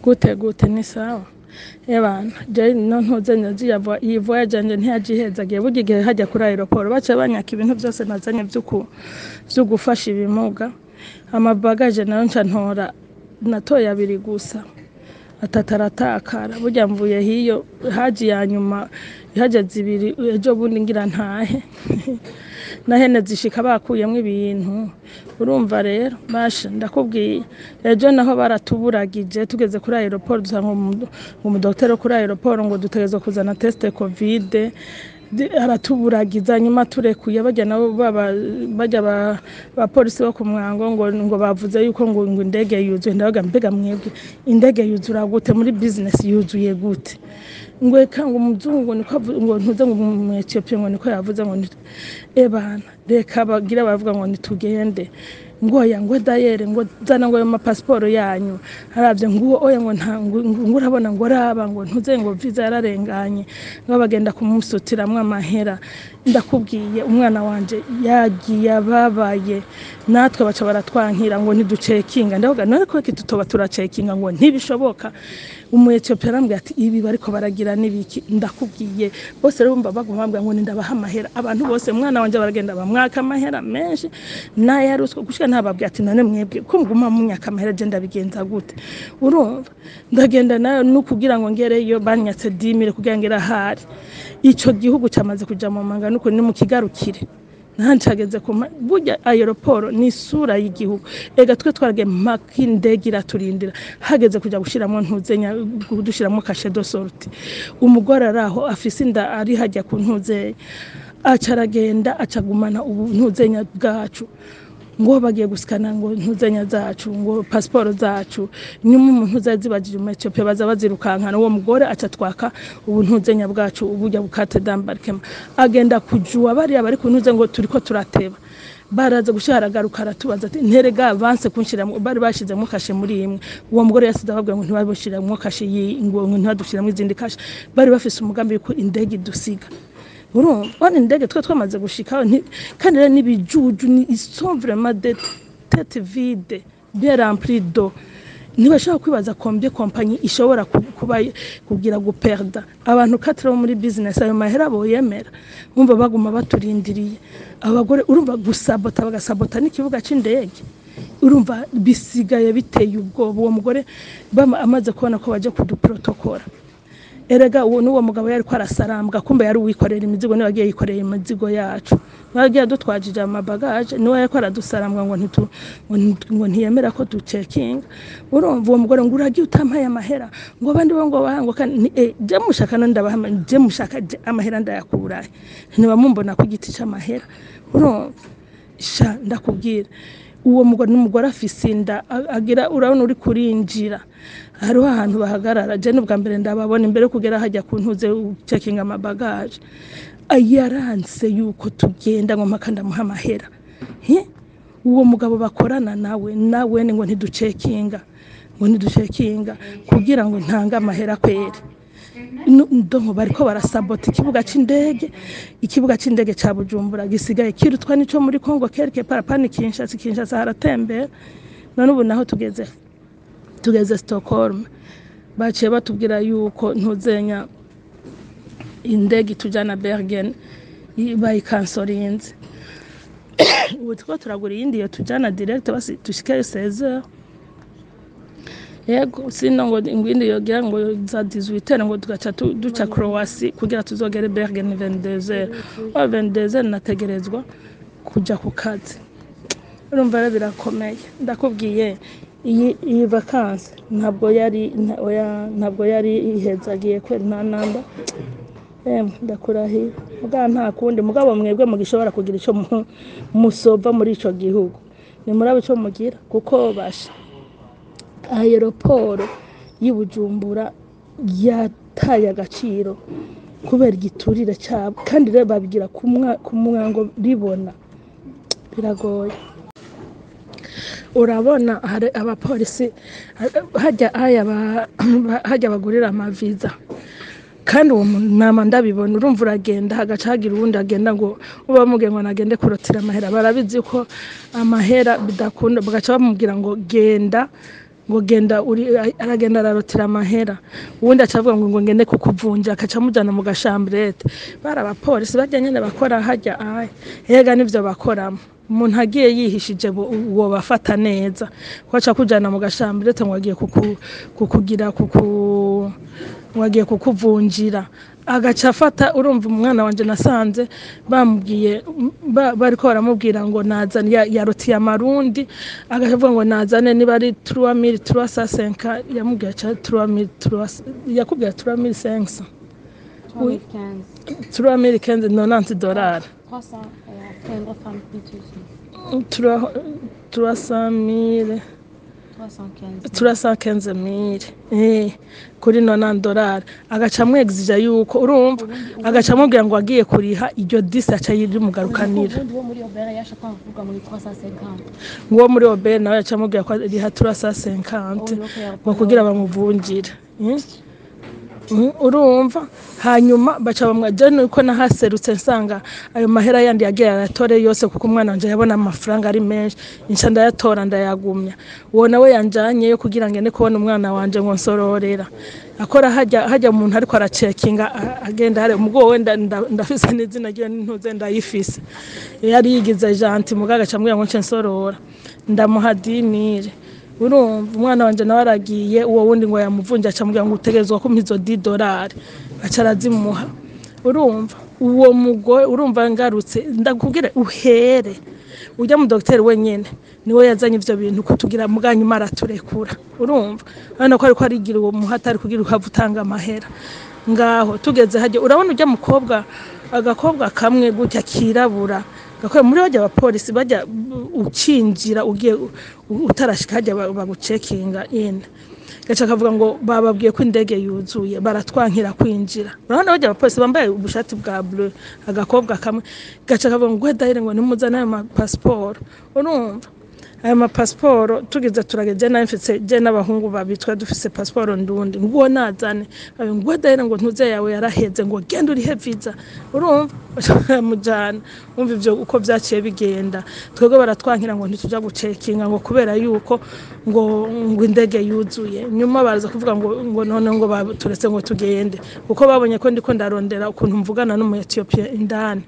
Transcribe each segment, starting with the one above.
gute gute ni sawa ebana je no ntuze nyaziya iyi voyage yanje ntiyajihezagiye burya igihe hajya kuri aeroport baca banyaka ibintu byose nazanye vy'uku vyo gufasha ibimuga amabagaje nayo nca ntora natoye abiri gusa atatu aratakara burya mvuye hiyo haji ya nyuma ihageze ibiri ejo bundi ngira ntahe nahene zishika bakuyemwo ibintu urumva rero basha ndakubwiye ejo naho baratuburagije tugeze kuri aeroport dusanga umu- umudokiteri wo kuri aeroport ngo dutegerezwa kuzana teste covid Di- aratuburagiza nyuma turekuye bajya nabo baba bajya ba- bapolisi bo ku mwango ngo ngo bavuze yuko ngo ngo indege yuzuye ndabaga mbega mwebwe indege yuzura gute muri business yuzuye gute ngo eka ngo umuzungu niko avu- ngo ntuze ngo mu Ethiopia ngo niko yavuze ngo ni- ebana reka bagira baravuga ngo nitugende ngo oya ngo dayere ngo zana ngo ayo mapasiporo yanyu aravye ngo oya ngo nta ngo ngo urabona ngo raba ngo ntuze ngo visa yararenganye ngo bagenda kumusutiramwo amahera ndakubwiye umwana wanje yagiye ababaye natwe baca baratwankira ngo ntiducekinga ndavuga none ko tutoba turacekinga ngo ntibishoboka umu Ethiopia arambwira ati ibi bariko baragira nibiki ndakubwiye bose rero bumva baguma bambwira ngo nindabaha amahera abantu bose umwana wanje baragenda bamwaka amahera menshi naye yaruswa gushika ntababwira ati none mwebwe ko muguma munyaka amahera je ndabigenza gute urumva ndagenda nayo nukugira ngo ngereyo banyatse dimire kugira ngera hari ico gihugu camaze kuja mu manga nuko ni mu kigarukire ntancageze ku ma- burya aeroport ni isura y'igihugu ega twe twaragiye mpaka indege iraturindira hageze kuja gushiramwo ntuzenya dushiramwo kashe do sorti umugore ari aho afise inda ari hajya ku ntuzenya aca aragenda acagumana ubu ntuzenya bwacu ngo bagiye gusikana ngo ntuzenya zacu ngo pasiporo zacu nyuma umuntu uza zibagije mu Ethiopia baza bazirukankana uwo mugore aca twaka ubu ntuzenya bwacu uburya bukate dambarkema agenda kujua bariya bari ku ntuze ngo turiko turateba baraza gusharaagaruka aratubaza ati nterega avance kunshiramo bari bashizemo kashe muri imwe uwo mugore yasize ababwira ngo ntibabashiramo kashe yi ngo ngo ntibadushyiramo izindi kashe bari bafise umugambi yuko indege idusiga urumva bane indege twe twamaze gushikaho nti- kandi rero n'ibijuju ni ils sont vraiment des tête vide bien rempli d'eau ntibashobora kwibaza combien kompanyi ishobora ku- kuba kugira guperda abantu katira bo muri business ayo mahera boyemera umva baguma baturindiriye abagore urumva gusabota bagasabota n'ikibuga c'indege urumva bisigaye biteye ubwoba uwo mugore bama- amaze kubona ko baje kuduprotokora erega uwo n'uwo mugabo yari ko arasarambwa kumbe yari uwikorera imizigo niwe yagiye yikorera imizigo yacu niwe yagiye adutwajije amabagaje niwe yari ko aradusarambwa ngo ntitu ngo nti- ngo ntiyemera ko ducekinga urumva uwo mugore ngo uragiye utampaye amahera ngo abandi bo ngo bahanguka ni eh je mushaka no ndabaha ama- je mushaka je amahera ndayakurahe ntibamumbona ku giti c'amahera urumva sha ndakubwira uwo mugore n'umugore afise inda a- agira urabona uri kurinjira hariho ahantu bahagarara je n'ubwa mbere ndababona imbere yo kugera hajya ku ntuze cekinga amabagaje yaranse yuko tugenda ngo mpaka ndamuha amahera Hi? uwo mugabo bakorana nawe nawe ni ngo ntiducekinga ngo ntiducekinga kugira ngo ntange amahera kweri Nu- ndonko bariko barasabota ikibuga c'indege ikibuga c'indege ca bujumbura gisigaye kirutwa nico muri congo quelque part pani kinshasa kinshasa haratembera none ubu naho tugeze tugeze stockholm baciye batubwira yuko ntuzenya indege itujana bergen i- bayikansorinze ubu turiko turagura iyindi yo tujana direct basi dushikeyo 16 heures yego sino ngo ingwindi yogira ngo za 18 ngo tugaca tu- duca Croatie kugira tuzogere Bergen 22 wa 22 nategerezwa kuja ku kazi urumva rero birakomeye ndakubwiye iyi iyi vacances ntabwo yari nta- oya, ntabwo yari ihezagiye kwera nta namba Emwe ndakurahiye mugabo nta kundi mugabo mwebwe mugishobora kugira ico mu- musova muri ico gihugu ni murabe ico mugira kuko basha aeroporo y'i Bujumbura yataye agaciro kubera igiturire cyabo kandi rero babigira ku mwa- ku mwango ribona biragoye urabona hari abapolisi hajya haya ba- hajya bagurira amaviza kandi uwo muntu nama ndabibona urumva uragenda hagaca hagira uwundi agenda ngo uba bamubwiye ngo nagende kurotira amahera barabizi ko amahera bidakunda bagaca bamubwira ngo genda ngo genda uri aragenda ararotera amahera uwundi acavuga ngo ngo ngende kukuvunja akaca amujana mu gashamburete bari abapolisi bajya nyene bakora hajya aya ega nivyo bakoramo umuntu agiye yihishije bo- uwo bafata neza kwaca kujana mu gashamburete ngo agiye kuku- kukugira kuku ngo agiye kukuvunjira agaca afata urumva umwana wanje nasanze bamubwiye ba- bariko baramubwira ngo nazane ya- yarotiye amarundi agaca avuga ngo nazane niba ari 3305 yamubwiye ca 3300 yakubwiye 3500 Oui. 315, 3590 dollars 300, euh, après un autre femme plus de 300 315. 315 mille eh kuri 90 dollars agaca amwegizija yuko urumva agaca amubwira ngo agiye kuriha iryo disi aca yirimugarukanira ubundi wo muri obera yashaka kuvuga muri 350 nguwo muri obere nawe yaca amubwira ko ariha 350 ngo kugira bamuvungire eh? Mm, urumva hanyuma baca bamwaje nuko nahaserutse nsanga ayo mahera yandi yagiye aratore yose kuko umwana wanje yabona amafaranga ari menshi inca ndayatora ndayagumya uwo nawe yanjanyeyo kugira ngende kubona umwana wanje ngo nsororera akora hajya hajya umuntu ariko aracekinga a- agenda hari ubwo wenda nda- ndafise n'izina ryiwe n'intuze ndayifise yari yigize janti mugaga acambwira ngo nce nsorora ndamuha dinire urumva umwana wanje nawe aragiye uwo wundi ngo yamuvunja acamubwira ngo utegerezwa kumpa izo di dolari aca arazimuha urumva uwo mugore urumva ngarutse ndakubwire uhere ujya mu dogiteri wenyine niwe yazanye ivyo bintu kutugira muganyuma araturekura urumva urabona ko ariko arigira uwo muhatari kugira uhava utanga amahera ngaho tugeze hajya urabona ujya mukobwa agakobwa kamwe gutya kirabura gakora muri bajya abapolisi bajya ukinjira ugiye u- utarashika hajya ba- bagucekinga in gaca akavuga ngo bababwiye ko indege yuzuye baratwankira kwinjira urabona bajya abapolisi bambaye ubushati bwa bleu agakobwa kamwe gaca akavuga ngo gwedahire ngo nimuzane ayo mapasiporo urumva aya mapasiporo tugeze turageze nawe mfise je n'abahungu babiri twari dufise pasiporo ndundi nguwo nazane ayo ngo dahera ngo ntuze yawe yaraheze ngo genda urihe visa urumva mujana umva ivyo uko vyaciye bigenda twebwe baratwankira ngo ntituja gucekinga ngo kubera yuko ngo ngo indege yuzuye nyuma baraza kuvuga ngo ngo none ngo baturetse ngo tugende kuko babonye ko ndiko ndarondera ukuntu mvugana n'umu Ethiopia indani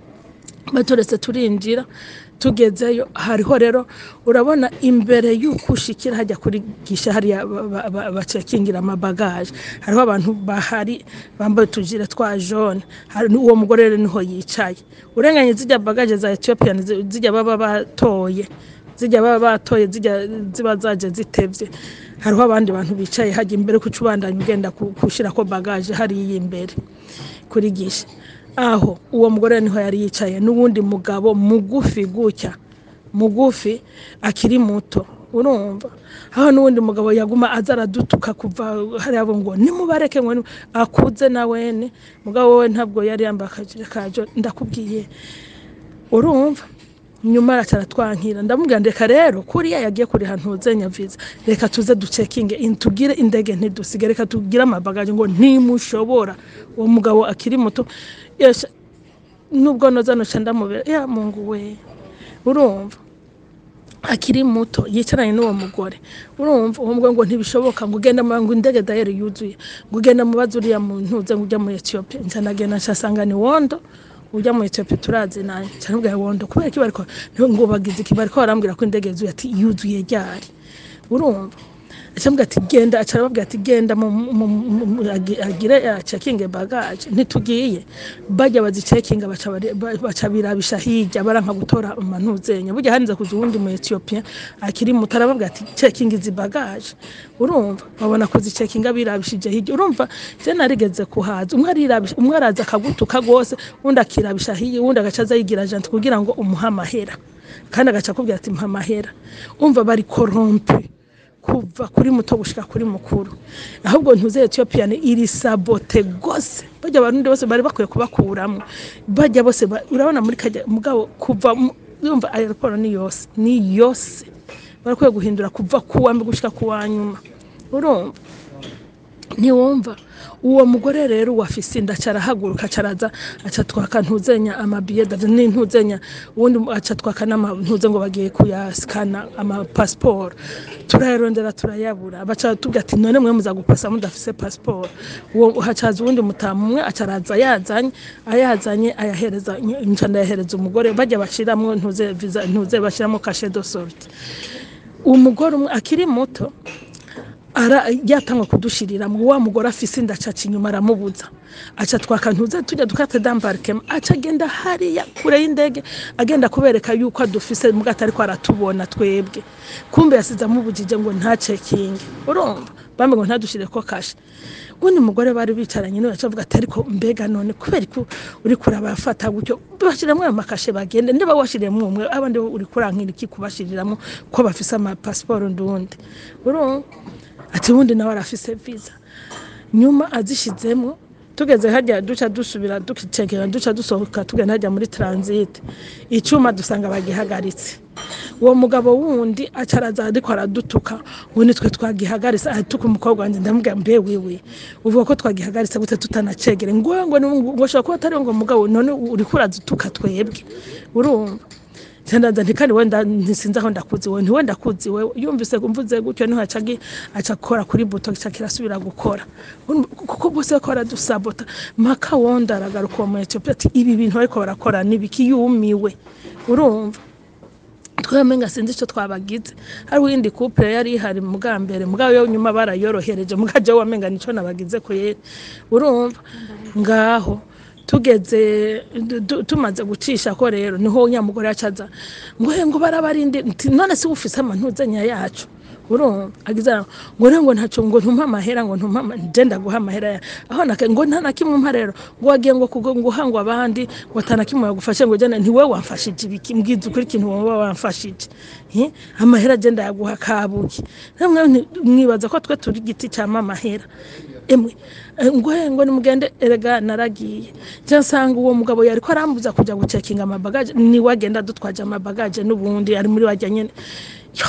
baturetse turinjira tugezeyo hariho rero urabona imbere y'uko ushikira hajya kuri gisha hariya ba- ba- bacekingira amabagaje hariho abantu bahari bambaye utujire twa jone hari uwo mugore rero niho yicaye urenganye zijya bagaje za ethiopian zi- zijya baba batoye zijya baba batoye zijya ziba zaje zitevye hariho abandi bantu bicaye hajya imbere kuca ubandanya ugenda ku- gushirako bagaje hariya imbere kuri gisha aho uwo mugore niho yari yicaye n'uwundi mugabo mugufi gutya mugufi akiri muto urumva aho n'uwundi mugabo yaguma aza aradutuka kuva hariya abo ngo nimubareke ngo ni- akuze na wene mugabo we ntabwo yari yambaye akajire kajo ndakubwiye urumva nyuma araca aratwankira ndamubwira ndeka rero kuriya yagiye kuriha ntuzenya viza reka tuze ducekinge in- tugire indege ntidusige reka tugire amabagaje ngo ntimushobora uwo mugabo akiri muto yesha nubwo noza noca ndamubera ya mungu we urumva akiri muto yicaranye n'uwo mugore urumva uwo mugore ngo ntibishoboka ngo ugenda mu ngo indege dayeri yuzuye ngo ugenda mubaze uriya muntu uze ngo ujya muri Ethiopia nca nagenda nshasanga ni wondo ujya muri Ethiopia turazi naye nca nabwira wondo kubera iki bariko ngo bagize iki bariko barambwira ko indege yuzuye ati yuzuye ryari urumva acambwira ati genda aca arababwira ati genda mu- mu- mu- mu- agi- agire cekinge bagaje ntitugiye bajya bazicekinga baca bari- ba- baca birabisha hirya baranka gutora amanuzenya burya hanize kuza uwundi mu Ethiopia akiri muto arababwira ati cekinga izi bagaje urumva babona kuzicekinga birabishije hirya urumva je narigeze kuhaza umwe arirabisha umwe araza akagutuka gose undi akirabisha hirya uwundi agaca aza yigira janti kugira ngo umuhe amahera kandi agaca akubwira ati mpa amahera umva bari korompe kuva kuri muto gushika kuri mukuru ahubwo ntuze Ethiopia ni iri sabote gose bajya abarundi bose bari bakwiye kubakuramwo bajya bose ba- urabona muri kajya mugabo kuva mu- yumva aeroport ni yose ni yose barakwiye guhindura kuva kuwa mbere gushika kuwa nyuma urumva ntiwumva uwo mugore rero wafise inda carahaguruka caraza aca twaka ntuzenya amabiyeda n'intuzenya ubundi aca twaka n'amantuze ngo bagiye kuyasikana amapasiporo turayarondera turayabura baca tubwira ati none mwe muza gupasa mudafise pasiporo uwo hacaza uwundi mutamu umwe acaraza yazanye ayazanye ayahereza nca ndayahereza umugore bajya bashiramwo ntuze visa ntuze bashiramo kashe de sorte umugore umwe akiri muto ara yatangwa kudushiriramwo wa mugore afise inda acaca inyuma aramubuza aca twaka ntuze tujya dukate dambarkema aca agenda hariya kure y'indege agenda kubereka yuko adufise muga atariko aratubona twebwe kumbe yasize amubujije ngo nta cekinge urumva bambe ngo ntadushireko kashe ubundi mugore bari bicaranye niwe acavuga ati ariko mbega none kubera ko uri kurabafata gutyo bashiramwo ayo makashe bagende niba washiriyemwo umwe abandi uri kurankira iki kubashiriramwo ko bafise amapasiporo ndundi urumva ati ubundi nawe arafise visa nyuma azishizemo tugeze hajya duca dusubira dukicekera duca dusohoka tugenda hajya muri transit icuma dusanga bagihagaritse uwo mugabo wundi acaraza ariko aradutuka ngo nitwe twagihagaritse aratuka umukobwa wanjye ndamubwira mbe wiwe uvuga ko twagihagaritse gute tutanacegere ngo ngo ngo shobora kuba atari ngo mugabo none uriko uradutuka twebwe urumva Ndandaza nti kandi wenda ntisinzi aho ndakuzi wewe ntiwe ndakuzi wewe yumvise mvuze gutyo niho acagi acakora kuri buto gica kirasubira gukora kuko bose ko baradusabota maka wonda aragaruka uwo mu Ethiopia ati ibi bintu bariko barakora nibiki yumiwe urumva twamenga sinzi ico twabagize hari windi couple yari ihari muga mbere mugabo yo nyuma barayorohereje mugaje wamenga nico nabagize ko yeri urumva ngaho tugeze du- du- tumaze gucisha ko rero niho nyamugore acaza ngo he ngo barabarinde nti none si ufise amantuzenya yacu urumva agize aho, ngo rero ngo ntaco ngo ntumpa amahera ngo ntumpa ama- nje ndaguha amahera ya aho naka ngo nta na kimwe umpa rero ngo wagiye ngo kugo ngo uhangwa abandi ngo atana kimwe yagufashe ngo jana ntiwe wamfashije ibiki mbwiza ukuri ikintu wowe wamfashije Eh, amahera je ndayaguha kabuki namwe nti- mwibaza ko twe turi igiti cyama amahera emwe eh, ngo he ngo nimugende erega naragiye je nsanga uwo mugabo yariko arambuza kuja gucekinga amabagaje niwe agenda dutwaje amabagaje n'ubundi ari muri wajya nyene yo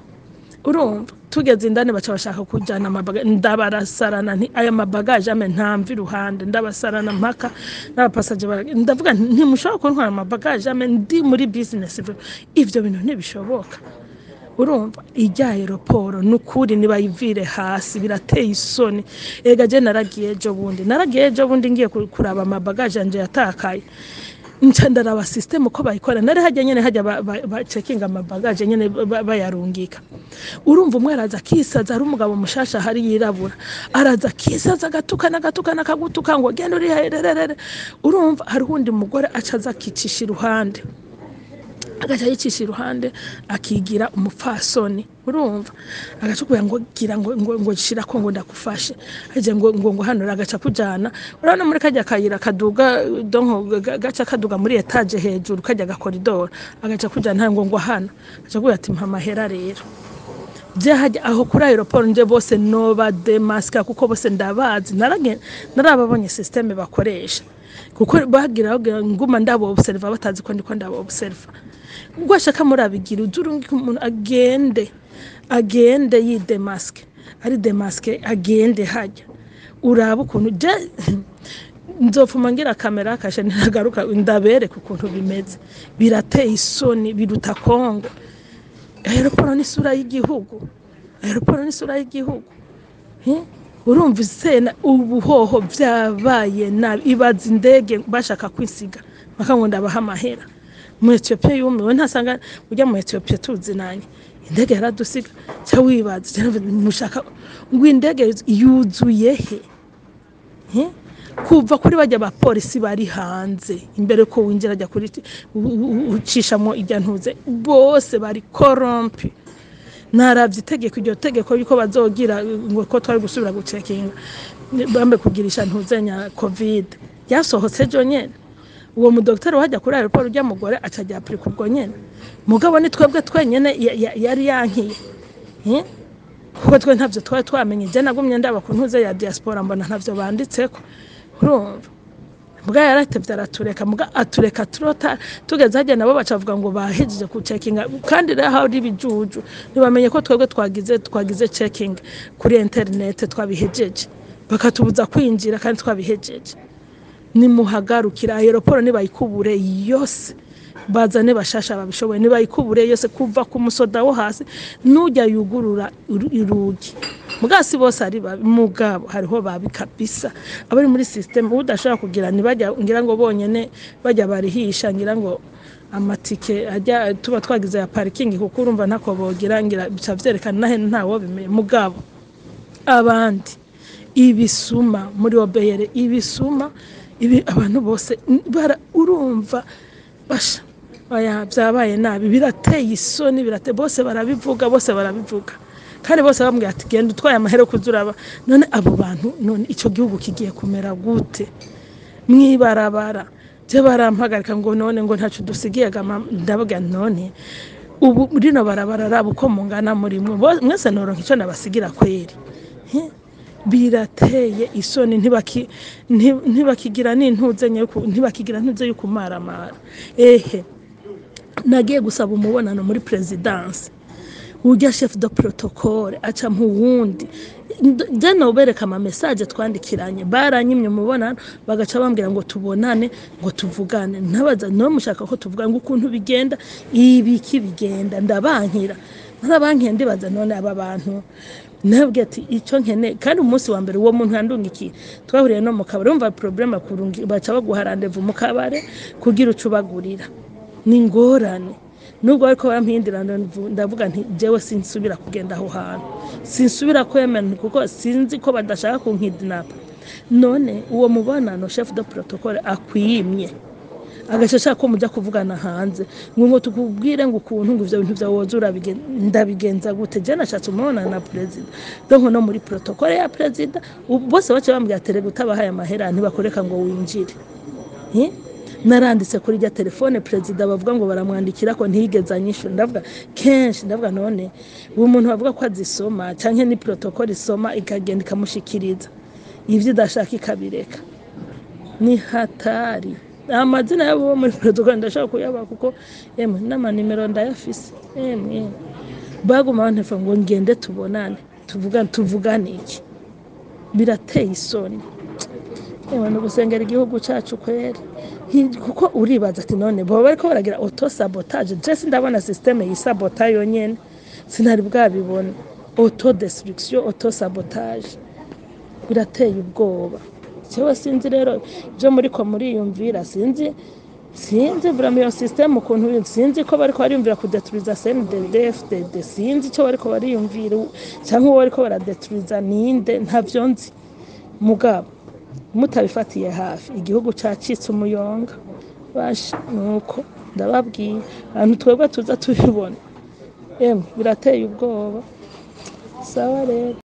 urumva tugeze indani baca bashaka kujyana amabagaje ndabarasarana nti aya mabagaje ame ntamva iruhande ndabasarana mpaka n'abapasaje bara- ndavuga nti ntimushobora kuntwara amabagaje ame ndi muri business ivyo bintu ntibishoboka urumva ijya aeroporo ni ukuri nibayivire hasi birateye isoni ega je naragiye ejo bundi naragiye ejo bundi ngiye ku- kuraba amabagaje yanje yatakaye nca ndaraba system uko bayikora nari hajya nyene hajya ba- ba- bacekinga amabagaje nyene ba- bayarungika urumva umwe araza akisaza ari umugabo mushasha hari yirabura araza akisaza agatukana agatukana akagutuka ngo genda uri hererere urumva hari uwundi mugore acaza akicisha iruhande agaca yicisha iruhande akigira umupfasoni urumva agaca kugira ngo gira ngo ngo ngo shira ko ngo ndakufashe aje ngo ngo ngo hano agaca kujana urabona muri kajya kayira kaduga donko ga- gaca kaduga muri etage hejuru kajya gakoridoro agaca kujana ngo ngo hano agaca kugira ati mpa amahera rero je hajya aho kuri aeroport nje bose noba demaska kuko bose ndabazi narage narababonye systeme bakoresha kuko bagira bagira nguma ndabo observa batazi ko ndiko ndabo observa ubwo ashaka murabigira uzurungika umuntu agende agende yidemaske ari demaske agende hajya uraba ukuntu je nzopfuma ngira kamera kashe ntagaruka ndabereka ukuntu bimeze birateye isoni biruta kongo aeroporo ni isura y'igihugu aeroporo ni isura y'igihugu Eh? urumva isena ubuhoho byabaye nabi ibaza indege bashaka kwisiga bakango ndabaha amahera mu Ethiopia yumiwe ntasanga ujya mu Ethiopia tuzinanye indege yaradusiga cya wibaza cyangwa mushaka ngo indege yuzuye he Eh? kuva kuri bajya abapolisi bari hanze imbere ko winjira ajya kuri u- u- ucishamo ijya ntuze bose bari korompi naravye itegeko iryo tegeko yuko bazogira ngo ko twari gusubira gucekinga bambe kugirisha ntuzenya covid ryasohotse ejo nyene uwo mudokiteri wajya kuri aeroport ujya mugore aca ajya apurika ubwo nyene mugabo ni twebwe twenyene ya- ya- yari yankiye Eh? kuko twe ntavyo twari twamenye je nagumye ndaba ku ntuze ya diaspora mbona ntavyo banditseko urumva mbwa yaratevye aratureka mbwa atureka turota tugeze hajya nabo bacavuga ngo bahejeje ku checkinga kandi rero hari ibijuju ntibamenye ko twebwe twagize twagize checking kuri internet twabihejeje bakatubuza kwinjira kandi twabihejeje nimuhagarukira aeroporo nibayikubure yose bazane bashasha babishoboye nibayikubure yose kuva ku musoda wo hasi n'ujya yugurura uru- urugi mugasi bose ari babi mugabo hariho babi kabisa abari muri system udashobora kugira ntibajya ngira ngo bonyene bajya barihisha ngira ngo amatike ajya tuba twagize ya parikingi kuko urumva ntako bogira ngira bica vyerekana nahe ntawo bimenye mugabo abandi ibisuma muri obeyere ibisuma ibi abantu bose n- bara urumva basha oya byabaye nabi birateye isoni birateye bose barabivuga bose barabivuga kandi bose bambwira ati genda utwaye amahera kuzuraba none abo bantu none ico gihugu kigiye kumera gute mwibarabara je barampagarika ngo none ngo ntaco dusigiye gama ndavuga none ubu rino barabara raba uko mungana muri mwe Bo- mwese noronka ico nabasigira kweri He? birateye isoni ntibaki- nti- ntibakigira n'intuze nyuku- ntibakigira ntuze yo kumaramara ehe nagiye gusaba umubonano muri perezidansi urya chef de protocole aca mu wundi je nobereka ama message twandikiranye baranyimye umubonano bagaca bambwira ngo tubonane ngo tuvugane ntabaza no mushaka ko tuvugana ngo ukuntu bigenda ibiki bigenda ndabankira narabankiye ndibaza none aba bantu nabwiye ati icyo nkene kandi umunsi wa mbere uwo muntu yandungikiye twahuriye no mu kabari umva problème kurungi baca baguha rendez-vous mu kabare kugira ucubagurira ni ingorane nubwo ariko barampindira ndavuga nti jewe sinsubira kugenda aho hantu sinsubira kwemera kuko sinzi ko badashaka kunkidinapa none uwo mubonano chef de protocole akwimye agace ashaka ko mujya kuvugana hanze ngo ngo tukubwire ngo ukuntu ngo ivyo bintu vyawe woza urabigen- ndabigenza gute je nashatse umubonano na perezida donc no muri protocole ya perezida ubu bose bace bambwira ati rega utabahaye amahera ntibakoreka ngo winjire Eh? naranditse kuri rya telefone perezida bavuga ngo baramwandikira ko ntiyigeze anyishura ndavuga kenshi ndavuga none uwo muntu bavuga ko azisoma canke ni protocole isoma ikagenda ikamushikiriza ivyo idashaka ikabireka ni hatari amazina yabo bo muri protocole ndashaka kuyaba kuko emwe n'amanimero ndayafise emwe emwe. baguma bantelefone ngo ngende tubonane tuvugane tuvugane iki birateye isoni yewe ni ugusengera igihugu cyacu kweri Hi- kuko uribaza ati none baba bariko baragira auto sabotage je sindabona systeme yisabota yonyene sinari bwabibona auto destruction auto sabotage birateye ubwoba jewe sinzi rero ibyo muriko muriyumvira sinzi sinzi vraiment iyo systeme ukuntu iri- sinzi ko bariko bariyumvira kudeturiza CNDD FDD sinzi icyo bariko bariyumvira cyangwa uwo bariko baradeturiza ninde ntavyo nzi mugabo mutabifatiye hafi igihugu cacitse umuyonga basha nuko ndababwiye ahantu twebwe tuza tubibona emwe birateye ubwoba sawa rero